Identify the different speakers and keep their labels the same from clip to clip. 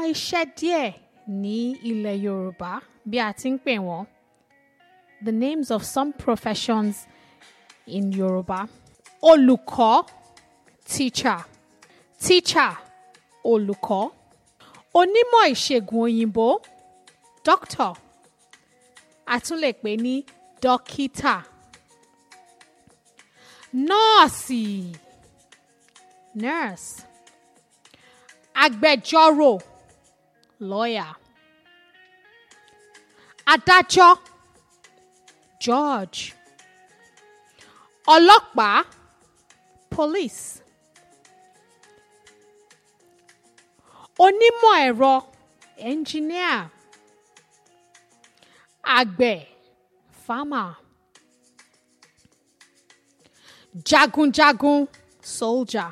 Speaker 1: iṣẹ́ díẹ̀ ní ilẹ̀ Yorùbá bí a ti ń pè wọ́n. The names of some professions in Yorùbá. Olùkọ́ teacher teacher olùkọ́. Onímọ̀ ìṣègùn òyìnbó doctor a tún lè pè ní dókítà. Nọ́ọ̀sì nurse. Agbẹjọ́rò lawyer. Adájọ́ judge. Ọlọ́pàá police. Onímọ̀ ẹ̀rọ engineer. Àgbẹ̀ farmer. Jagunjagun soldier.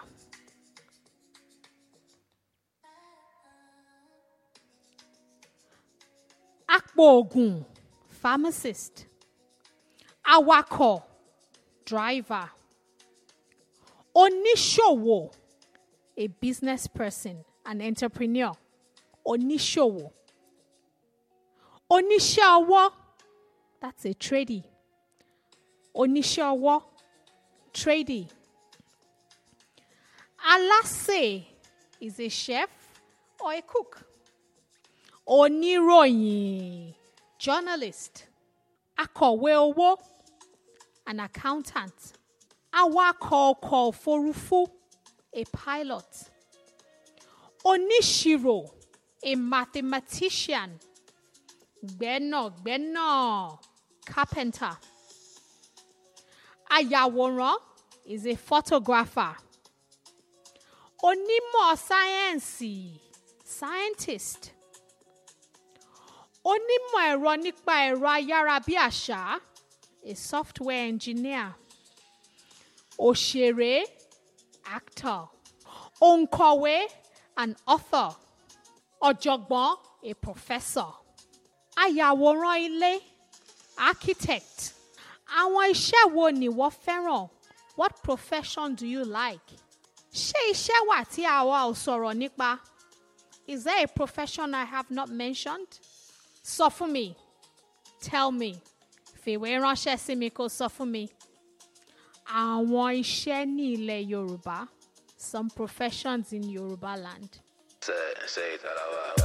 Speaker 1: Apòògùn pharmacist. Awakọ̀ driver. Oníṣòwò a business person an entrepreneur. Oníṣòwò. Oníṣẹ́ ọwọ́ that's a tradie. Oníṣẹ́ ọwọ́ tradie. Alásè is a chef or a cook. Oníròyìn journalist. Akọ̀wé owó an accountant. Awakọ̀ ọkọ̀ òfurufú a pilot. Oníṣirò a mathematician. Gbẹ́nàgbẹ́nà carpenter. Ayàwòrán is a photographer. Onímọ̀ sáyẹ́ǹsì scientist. Onímọ̀ ẹ̀rọ nípa ẹ̀rọ ayárabíàṣá a software engineer. Òṣèré actor. Òǹkọ̀wé an author. Ọ̀jọ̀gbọ́n a professor. Ayàwòrán ilé architect. Àwọn iṣẹ́ wo ni wọ́n fẹ́ràn? What profession do you like? Ṣé iṣẹ́ wà tí àwa ò sọ̀rọ̀ nípa? Is there a profession I have not mentioned? Sọ fún mi. Tell me. Fìwé ránṣẹ́ sí mi kó sọ fún mi. Àwọn iṣẹ́ ní ilẹ̀ Yorùbá. Some professions in Yorùbá land.
Speaker 2: Say, say that out loud.